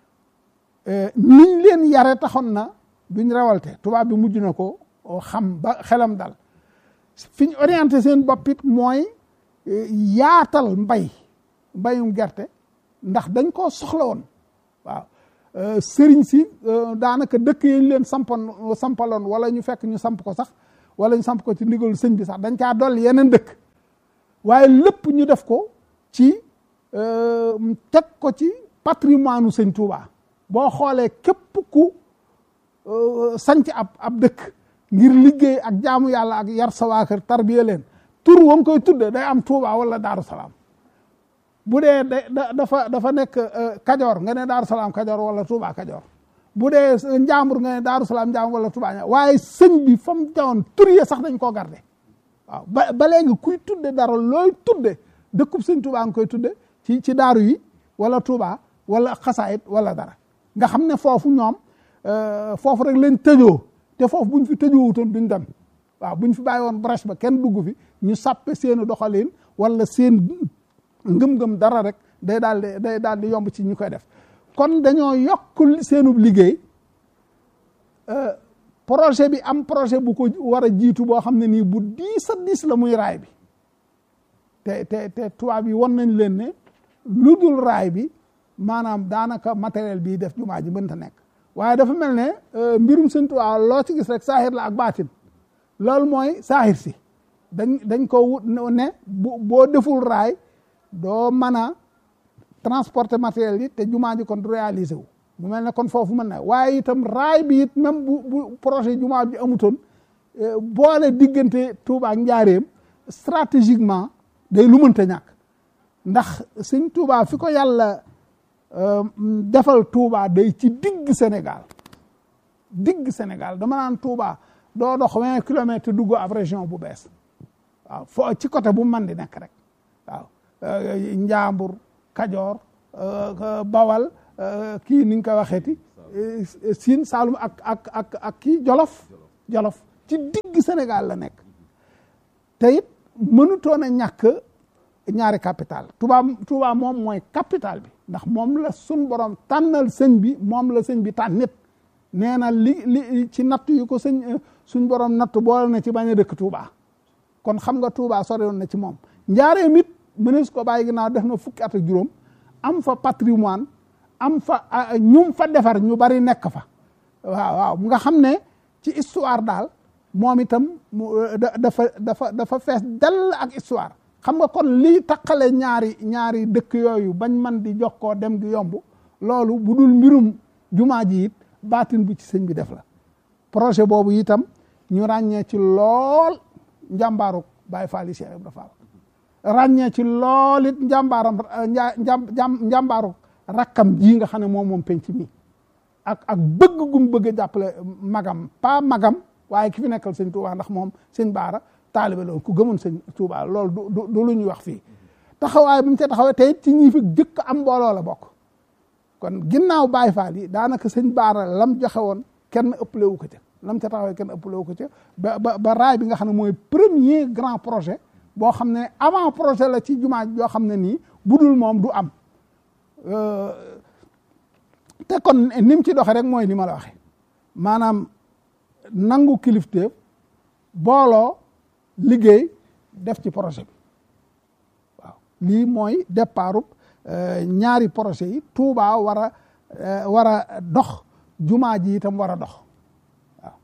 niñ leen yare taxoon na duñ révolte tubaab bi mujj na ko xam ba xelam dal fi ñu orienté seen bopp it mooy yaatal mbay mbayum gerte ndax dañ koo soxla woon waaw sëriñ si daanaka dëkk yi ñu leen sampoon sampaloon wala ñu fekk ñu samp ko sax wala ñu samp ko ci ndigalu sëñ bi sax dañ caa dolli yeneen dëkk waaye lépp ñu def ko ci teg ko ci patrimoine u sëñ Touba boo xoolee képp ku sanc ab ab dëkk ngir liggéey ak jaamu yàlla ak yar sa waa kër tarbiya leen tur wa nga koy tudde day am Touba wala Daaru Salaam bu dee da dafa dafa nekk Kajoor nga ne Daaru Salaam Kajoor wala Touba Kajoor bu dee Njaambur nga ne Daaru Salaam Njaambur wala Touba waaye sëñ bi fa mu jawoon tur ya sax dañ koo garde waaw ba ba léegi kuy tudde dara looy tudde dëkkub sëñ Touba nga koy tudde ci ci daaru yi wala Touba wala xasaayit wala dara nga xam ne foofu ñoom foofu rek lañ tëjoo te foofu buñ fi tëjoowutoon duñ dem waaw buñ fi bàyyi woon brèche ba kenn dugg fi ñu sàppe seeni doxalin wala seen ngëm-ngëm dara rek day daal di day daal di yomb ci ñu koy def kon dañoo yokkul seenub liggéey projet bi am projet bu ko war a jiitu boo xam ne nii bu diis a diis la muy raay bi te te te tubaab yi won nañ leen ne lu dul raay bi maanaam daanaka matériel bii def jumaa ji mënta nekk waaye dafa mel ne mbirum sëñ Tuubaa loo ci gis rek saaxir la ak baatin loolu mooy saaxir si dañ dañ ko wut ne bu boo deful raay doo mën a transporter matériel yi te jumaa ji kon du réaliser wu mu mel ne kon foofu mën na waaye itam raay bi it même bu bu projet jumaa bi amutoon boole diggante Touba ak Njaareem stratégiquement day lu mënta ñàkk ndax sëñ Touba fi ko yàlla defal Touba day ci digg Sénégal digg Sénégal dama naan Touba doo dox vingt kilomètres te dugg ab région bu bees waaw fo ci côté bu man di nekk rek waaw Njaambur Kajoor Bawal kii ni nga ko waxeeti Siin Saalum ak ak ak ak kii Jolof Jolof ci digg Sénégal la nekk te it mënutoon a ñàkk ñaari capital Touba Touba moom mooy capital bi ndax moom la sun borom tànnal sëñ bi moom la sëñ bi tànn nit nee na li li ci natt yu ko sëñ suñ borom natt boole na ci bañ a dëkk Touba kon xam nga Touba soriwoon na ci moom njaareem it mënees ko bàyyi ginnaaw def na fukki at ak juróom am fa patrimoine am fa ñum fa defar ñu bari nekk fa waaw waaw nga xam ne ci histoire daal moom itam dafa dafa dafa fees dell ak histoire xam nga kon lii taqale ñaari ñaari dëkk yooyu bañ man di jox koo dem gi yomb loolu bu dul mbirum jumaa ji it baatin bu ci sëñ bi def la projet boobu itam ñu ràññee ci lool njàmbaaru Baye Fall yi Cheikh Ibra Fall ràññee ci lool it njàmbaaram njàmbaaru rakkam ji nga xam ne moom moom penc mi ak ak bëgg gum bëgg a jàppale magam pas magam waaye ki fi nekkal sëñ Touba ndax moom sëñ Baara taalibe loolu ku gëmoon sëñ Touba loolu du du lu ñuy wax fii taxawaay bi mu ca taxawee tey ci ñi fi jëkk am mbooloo la bokk kon ginnaaw Baye Fall yi daanaka sëñ Baara lam joxe woon kenn ëppale wu ko ca lam ca taxawee kenn ëppale wu ko ca ba ba ba raay bi nga xam ne mooy premier grand projet boo xam ne avant projet la ci jumaa yoo xam ne nii budul moom du am te kon ni mu ci doxee rek mooy li ma la waxe maanaam nangu kilifteef booloo liggéey def ci projet bi waaw lii mooy départu ñaari projet yi Touba war a war a dox jumaa ji itam war a dox waaw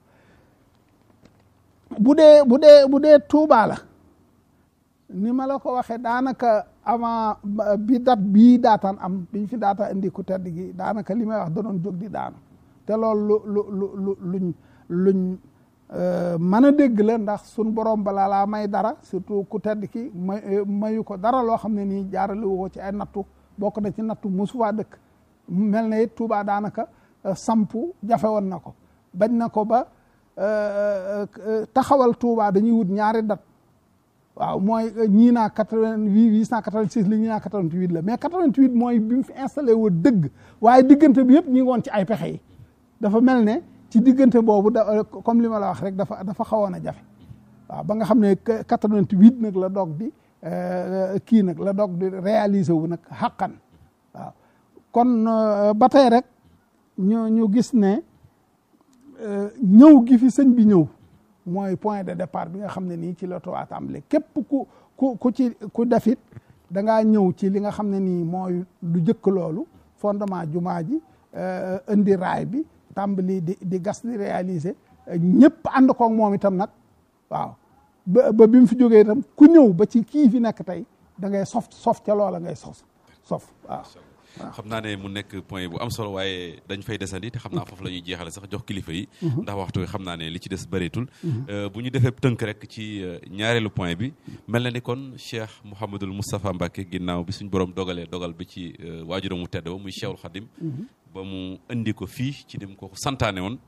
bu dee bu dee bu dee Touba la ni ma la ko waxee daanaka avant bi dat bii daataan am biñ fi daata indi ku tedd gi daanaka li may wax da doon jóg di daanu te loolu lu lu lu luñ luñ mën a dégg la ndax sun borom balaa laa may dara surtout ku tedd ki may mayu ko dara loo xam ne nii jaarale wu ko ci ay nattu bokk na ci nattu mosu faa dëkk mel na it Touba daanaka sampu jafe woon na ko bañ na ko ba taxawal Touba dañuy wut ñaari dat waaw mooy ñii naa quatre-vingt-huit huit cent quatre-vingt-six la ñii naa quatre-vingt-huit la mais quatre-vingt-huit mooy bi mu fi installé wu dëgg waaye diggante bi yëpp ñi ngi woon ci ay pexe yi dafa mel ne ci diggante boobu da comme li ma la wax rek dafa dafa xawoon a jafe waaw ba nga xam ne quatre-vingt-huit nag la doog di kii nag la doog di réaliser wu nag xàqan waaw kon ba tey rek ñu ñu gis ne ñëw gi fi sëñ bi ñëw mooy point de départ bi nga xam ne nii ci la Touba tàmbale képp ku ku ku ci ku defit da ngaa ñëw ci li nga xam ne nii mooy lu jëkk loolu fondement jumaa ji indi raay bi tàmbali di di gas di réaliser ñëpp ànd koog moom itam nag waaw ba ba bi mu fi jógee itam ku ñëw ba ci kii fi nekk tey da ngay sof sof ca loola ngay sof sof waaw xam naa ne mu nekk point bu am solo waaye dañ fay desandi te xam naa foofu la ñuy jeexale sax jox kilifa yi ndax waxtu xam naa ne li ci des bëreetul bu ñu defee tënk rek ci ñaareelu point bi mel na ni kon Cheikh Mouhamadul Moustapha Mbacke ginnaaw bi suñ borom dogalee dogal bi ci waajuram mu tedd ba muy Cheikhul Khadim ba mu indi ko fii ci nim ko santaane woon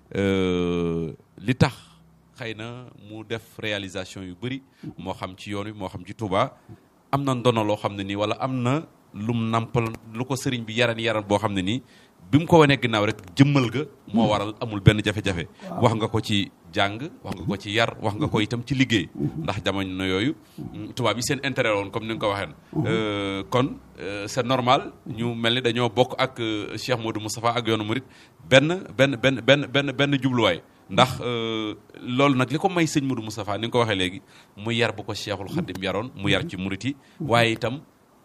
li tax xëy na mu def réalisation yu bëri moo xam ci yoon wi moo xam ci Touba am na ndono loo xam ne nii wala am na lum nampal lu ko sëriñ bi yaran yaran boo xam ne nii bi mu ko wanee ginnaaw rek jëmmal ga moo waral amul benn jafe-jafe wax nga ko ci jàng wax nga ko ci yar wax nga ko itam ci liggéey ndax jamono yooyu tubaab yi seen intérêt woon comme ni nga ko waxee kon c'est normal ñu mel ni dañoo bokk ak Cheikh Modou Moustapha ak yoonu murit benn benn benn benn benn benn jubluwaay ndax loolu nag li ko may sëñ Modou Moustapha ni nga ko waxee léegi mu yar bu ko Cheikhul Khadim yaroon mu yar ci murit yi waaye itam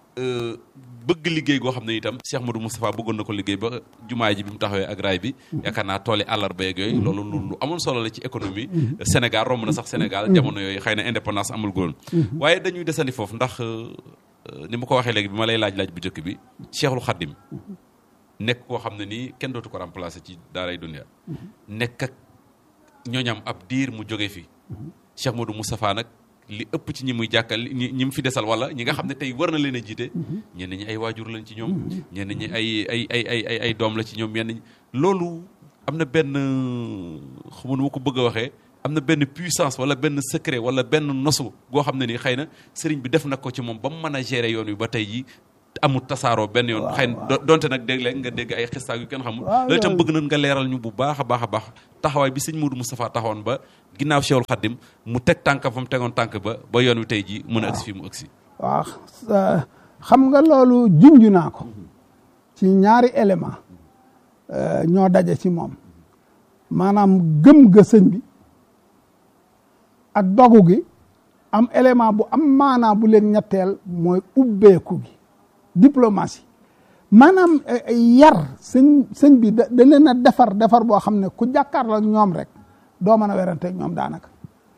bëgg liggéey goo xam ne itam Cheikh Modou Moustapha bëggoon na ko liggéey ba jumaa ji bi mu taxawee ak raay bi yaakaar naa tooli àllarba yeeg yooyu loolu lu amoon solo la ci économie Sénégal romb na sax Sénégal jamono yooyu xëy na indépendance amul góon waaye dañuy desandi foofu ndax ni ma ko waxee léegi bi ma lay laaj-laaj bu njëkk bi Cheikhul Khadim nekk koo xam ne nii kenn dootu ko remplacer ci daaray dunya nekk ak ñooñam ab diir mu jóge fi Cheikh Modou Moustapha nag li ëpp ci ñi muy jàkkal ñi ñi mu fi desal wala ñi nga xam ne tey war na leen a jiite ñenn ñi ay waajur lañ ci ñoom ñenn ñi ay ay ay ay ay ay doom la ci ñoom ñenn ñi loolu am na benn xamun ma ko bëgg a waxee am na benn puissance wala benn secret wala benn nosu goo xam ne ni xëy na sëriñ bi def na ko ci moom ba mu mën a gérer yoon wi ba tey ji amul tasaaroo benn yoon xëy na donte nag dégg nga dégg ay xistaag yu kenn xamul loolu itam bëgg nañ nga leeral ñu bu baax a baax a baax taxawaay bi sëñ Modou Moustapha taxawoon ba ginnaaw Cheikhul Khadim mu teg tànkam fa mu tegoon tànk ba ba yoon wi tey ji mën a agsi fii mu agsi waaw xam nga loolu junj naa ko ci ñaari élément ñoo daje ci moom maanaam gëm ga sëñ bi ak dogu gi am élément bu am maanaa bu leen ñetteel mooy ubbeeku gi diplomatie maanaam yar sëñ sëñ bi da da leen a defar defar boo xam ne ku jàkkaarloo ak ñoom rek doo mën a werante ak ñoom daanaka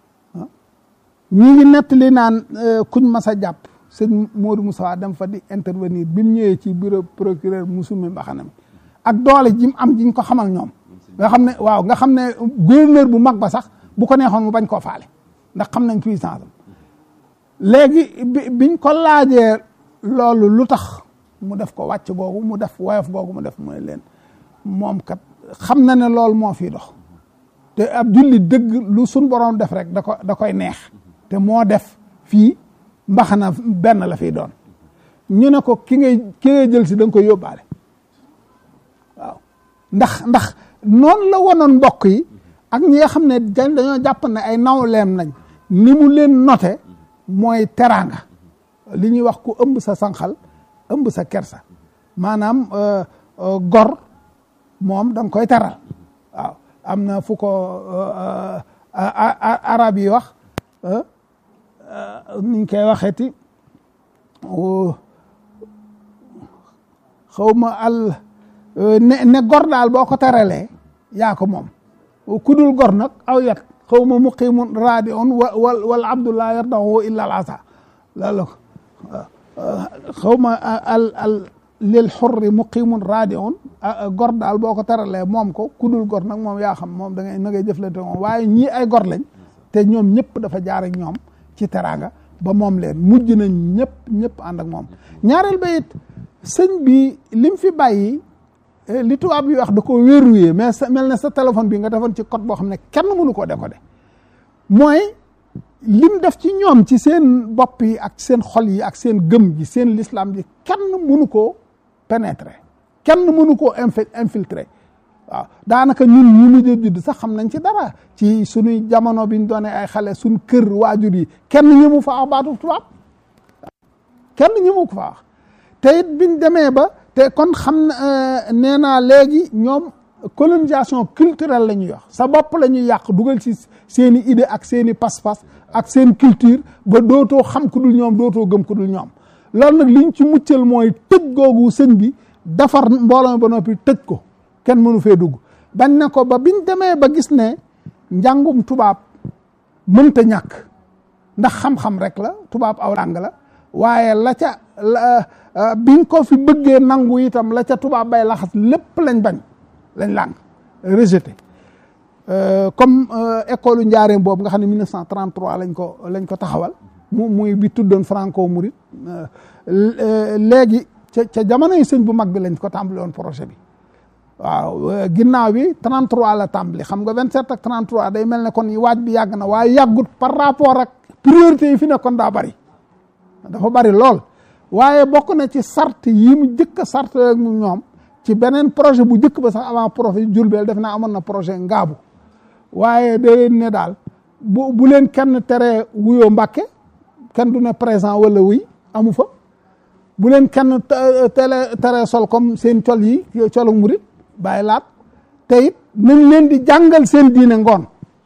ñi ngi nettali naan kuñ mas a jàpp sëñ Modou Moussa dem fa di intervenir bi mu ñëwee ci bureau procureur musumi mbaxana mi ak doole ji mu am jiñ ko xamal ñoom nga xam ne waaw nga xam ne gouverneur bu mag ba sax bu ko neexoon mu bañ koo faale ndax xam nañ puissance am léegi bi biñ ko laajee loolu lu tax mu def ko wàcc googu mu def woyof googu mu def mu ne leen moom kat xam na ne loolu moo fii dox te ab julli dëgg lu suñ borom def rek da ko da koy neex te moo def fii mbaxana benn la fiy doon ñu ne ko ki ngay ki ngay jël si da nga koy yóbbaale waaw ndax ndax noonu la wonoon mbokk yi ak ñi nga xam ne dañoo jàpp ne ay nawleem nañ ni mu leen note mooy teraanga li ñuy wax ku ëmb sa sànqal ëmb sa kersa maanaam gor moom da nga koy teral waaw am na fu ko arab yi wax niñ koy waxeeti xaw ma al ne ne gor daal boo ko teralee yaa ko moom kudul gor nag aw yat xaw ma muqimun raadi on wa wal wal abdullah yardahu illa al asa loolu xaw ma al al lil xurri muqimun raadi on gor daal boo ko teralee moom ko kudul gor nag moom yaa xam moom da ngay na ngay jëflante moom waaye ñii ay gor lañ te ñoom ñëpp dafa jaar ak ñoom ci teraanga ba moom leen mujj nañ ñëpp ñëpp ànd ak moom ñaareel ba it sëñ bi lim fi bàyyi li tubaab bi wax da ko verrouillé mais sa mel ne sa téléphone bi nga defoon ci code boo xam ne kenn mënu koo décoder mooy lim def ci ñoom ci seen bopp yi ak seen xol yi ak seen gëm ji seen l'islam ji kenn mënu koo pénétrer kenn mënu koo infiltrer waaw daanaka ñun ñu mujj judd sax xam nañ ci dara ci suñuy jamono biñ doonee ay xale suñ kër waajur yi kenn ñëmu fa wax baatu tubaab kenn ñëmu ko fa wax te it biñ demee ba te kon xam na nee naa léegi ñoom colonisation culturelle la ñuy wax sa bopp la ñuy yàq dugal ci seen i idée ak seen i pas-pas ak seen culture ba dootoo xam ku dul ñoom dootoo gëm ku dul ñoom loolu nag liñ ci muccal mooy tëj googu sëñ bi defar mbooloo ba noppi tëj ko kenn mënu fee dugg bañ ne ko ba biñ demee ba gis ne njàngum tubaab mënta ñàkk ndax xam-xam rek la tubaab aw làng la waaye la ca biñ ko fi bëggee nangu itam la ca tubaab bay laxas lépp lañ bañ lañ làng rejeté comme école njaareem boobu nga xam ne 1933 lañ ko lañ ko taxawal mu muy bi tuddoon franco mouride léegi ca ca jamono yi sëñ bu mag bi lañ ko tàmbali woon projet bi waaw ginnaaw bi 33 la tàmbali xam nga 27 ak 33 day mel ne kon waaj bi yàgg na waaye yàggut par rapport ak priorité yi fi nekkoon daa bari dafa bari lool waaye bokk na ci sart yi mu jëkk a sart ak mu ñoom ci beneen projet bu jëkk ba sax avant projet Jurbel def naa amoon na projet ngaabu waaye da leen ne daal bu bu leen kenn tere wuyoo Mbàkke kenn du ne présent wala wuy amu fa bu leen kenn tele tere sol comme seen col yi colu murit bàyyi laat te it nañ leen di jàngal seen diine ngoon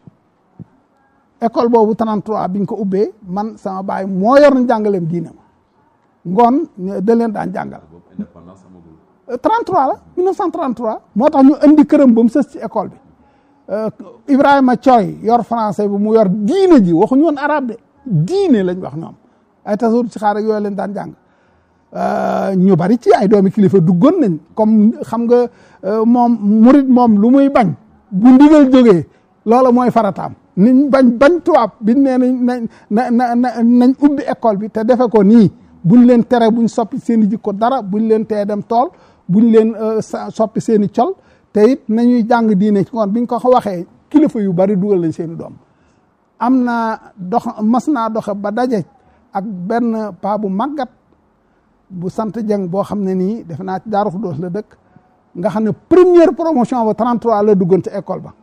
école boobu 33 biñ ko ubbee man sama baay moo yor na jàngaleem diine ma ngoon da leen daan jàngal 33 la 1933 moo tax ñu indi këram ba mu sës ci école bi Ibrahima Thioy yor français bi mu yor diine ji waxuñu woon arabe de diine lañ wax ñoom ay tasawur ci xaar ak yooyu leen daan jàng ñu bari ci ay doomi kilifa duggoon nañ comme xam nga moom murit moom lu muy bañ bu ndigal jógee loola mooy farataam niñ bañ bañ tubaab biñ nee nañ na na na nañ ubbi école bi te defe ko nii buñ leen tere buñ soppi seen i jikko dara buñ leen tee dem tool buñ leen soppi seen i col te it nañuy jàng diine ci ngoon biñ ko waxee kilifa yu bari dugal nañ seen i doom am naa dox mas naa doxe ba daje ak benn paa bu màggat bu sant jeng boo xam ne nii def naa ci Daaru Xudoos la dëkk nga xam ne première promotion ba 33 la duggoon ca école ba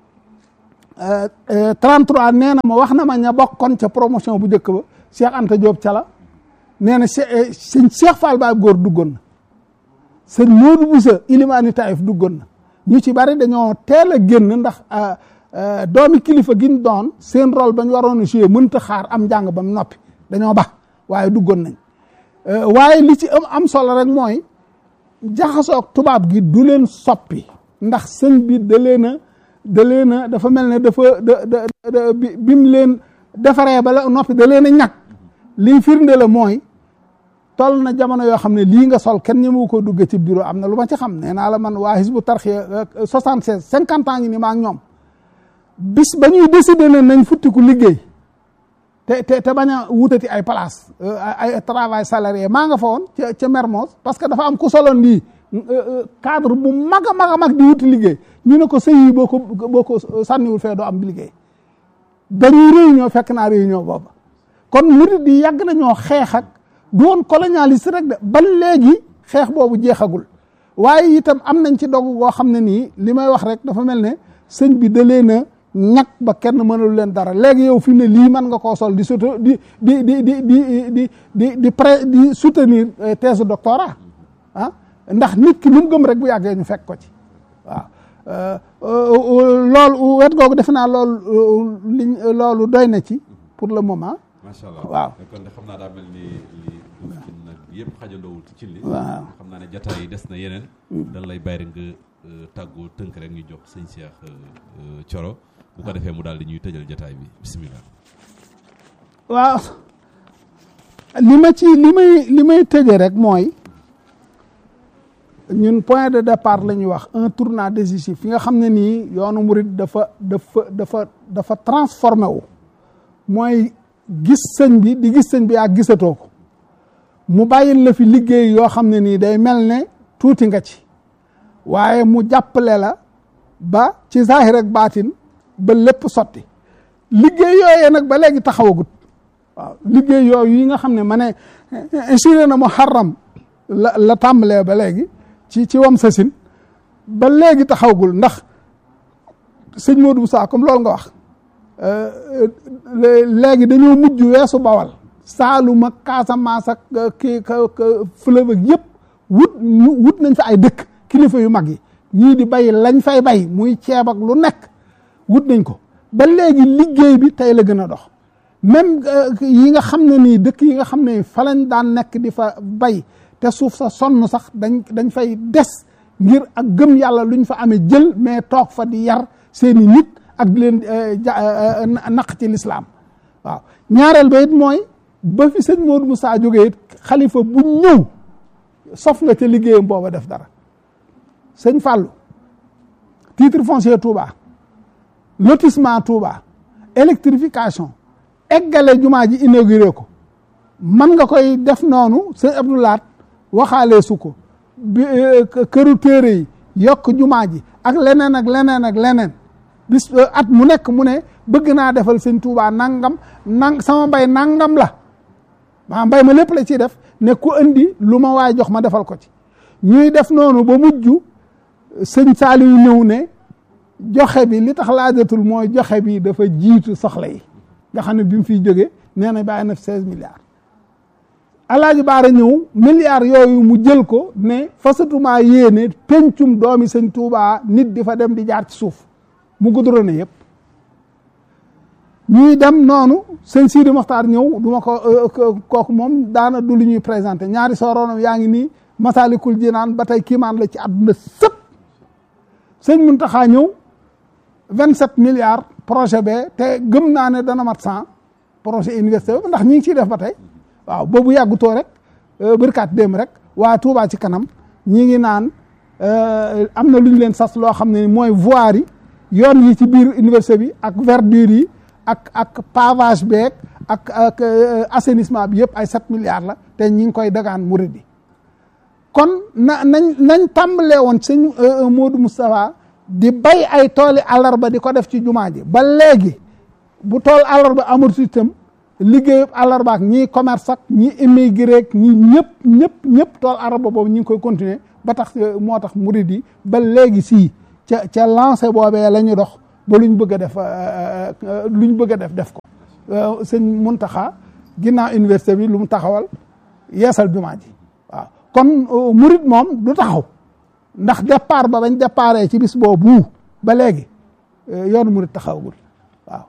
33 nee na ma wax na ma ña bokkoon ca promotion bu njëkk ba Cheikh Anta Diop cala nee na sëñ Cheikh Fall Baay góor duggoon na sëñ Modou Boussa Ilimani Taïf duggoon na ñu ci bari dañoo teel a génn ndax doomi kilifa giñ doon seen rôle bañ waroon a jouer mënta xaar am njàng ba mu noppi dañoo bax waaye duggoon nañ waaye li ci am am solo rek mooy jaxasoog tubaab gi du leen soppi ndax sëñ bi da leen a da leen a dafa mel ne dafa da da bi mu leen defaree ba la noppi da leen a ñàkk lii firnde la mooy toll na jamono yoo xam ne lii nga sol kenn ñëmu ko dugg ci bureau am na lu ma ci xam nee naa la man waa Hizbu Tarxiya soixante seize cinquante ans ngi ni maa ngi ñoom bis ba ñuy décider ne nañ futtiku liggéey te te te bañ a wutati ay place ay travail salarié maa nga fa woon ca ca Mermoz parce que dafa am ku soloon lii cadre bu mag a mag a mag di wuti liggéey ñu ne ko sëy yi boo ko boo ko sànniwul fee doo am liggéey dañuy réunion fekk naa réunion boobu kon murid yi yàgg nañoo xeex ak du woon colonialiste rek de ba léegi xeex boobu jeexagul waaye itam am nañ ci dogu goo xam ne nii li may wax rek dafa mel ne sëñ bi da leen a ñàkk ba kenn mënalu leen dara léegi yow fi mu ne lii mën nga koo sol di soto di di di di di di di di pré di soutenir thèse doctorat ah ndax nit ki lu mu gëm rek bu yàggee ñu fekk ko ci waaw loolu wet googu defe naa loolu liñ loolu doy na ci pour le moment macha allah waaw kon de xam naa daa mel ni li duuf ci nag yëpp xajandoowul ci cin li waaw xam naa ne jataay yi des na yeneen dañ lay bàyyi rek nga tàggoo tënk rek ñu jox sëñ Cheikh Thioro bu ko defee mu daal di ñuy tëjal jataay bi bisimilah waaw li ma ci li may li may tëje rek mooy ñun point de départ la ñuy wax un tournant décisif fi nga xam ne nii yoonu murit dafa dafa dafa dafa transformé wu mooy gis sëñ bi di gis sëñ bi ak gisatoo ko mu bàyyil la fi liggéey yoo xam ne nii day mel ne tuuti nga ci waaye mu jàppale la ba ci zahir ak baatin ba lépp sotti liggéey yooyee nag ba léegi taxawagut waaw liggéey yooyu yi nga xam ne ma ne insuré na muharram la la tàmbalee ba léegi ci ci wam sasin ba léegi taxawgul ndax sëñ Modou Moussa comme loolu nga wax léegi dañoo mujj weesu bawal Saalum ak Casamance ak kii ka fleuve ak yëpp wut wut nañ fa ay dëkk kilifa yu mag yi ñii di bay lañ fay bay muy ceeb ak lu nekk wut nañ ko ba léegi liggéey bi tey la gën a dox même yi nga xam ne nii dëkk yi nga xam ne fa lañ daan nekk di fa bay te suuf sa sonn sax dañ dañ fay des ngir ak gëm yàlla luñ fa amee jël mais toog fa di yar seeni nit ak di leen naq ci lislaam waaw ñaareel ba it mooy ba fi sëñ Modou Moussa jógee it xalifa bu ñëw sof nga ca liggéeyam booba def dara sëñ Fallou titre foncier Touba lotissement Touba électrification eggale jumaa ji inauguré ko man nga koy def noonu sëñ Abdoulaat waxaalee su ko bi këru téere yi yokk jumaa ji ak leneen ak leneen ak leneen bis at mu nekk mu ne bëgg naa defal sëñ Touba nangam nang sama mbay nangam la maa mbay ma lépp la ciy def ne ku andi lu ma waay jox ma defal ko ci ñuy def noonu ba mujj sëñ Saliou ñëw ne joxe bi li tax laajatul mooy joxe bi dafa jiitu soxla yi nga xam ne bi mu fiy jógee nee na bàyyi na fi seize milliards alaaji baara ñëw milliards yooyu mu jël ko ne fasatumaa yéene pencum doomi sëñ Touba nit di fa dem di jaar ci suuf mu gudrone yëpp ñuy dem noonu sëñ Sidi Moxtaar ñëw du ma ko kooku moom daana du lu ñuy présenté ñaari sooroonam yaa ngi nii Masalikul Jinaan ba tey kiimaan la ci àdduna sëpp sëñ Muntaxa ñëw vingt sept milliards projet bee te gëm naa ne dana mat cent projet université ba ndax ñi ngi ciy def ba tey waaw boobu yàggutoo rek bërkaat dem rek waa Touba ci kanam ñi ngi naan am na lu ñu leen sas loo xam ne mooy voirie yi yoon yi ci biir université bi ak verdure yi ak ak pavage beeg ak ak assainissement bi yëpp ay sept milliards la te ñi ngi koy dagaan murid yi kon na nañ nañ tàmbalee woon sëñ Modou Moustapha di bay ay tooli àllarba di ko def ci jumaa ji ba léegi bu tool àllarba amatu itam liggéeyu àllarba ak ñii commerce ak ñi immigré ak ñi ñëpp ñëpp ñëpp tool àllarba boobu ñi ngi koy continuer ba tax moo tax murid yi ba léegi sii ca ca lancé boobee la ñu dox ba luñ bëgg a def luñ bëgg a def def ko sëñ Muntaxa ginnaaw université bi lu mu taxawal yeesal jumaa ji waaw kon murid moom du taxaw ndax départ ba bañ déparé ci bis boobu ba léegi yoonu murid taxawagul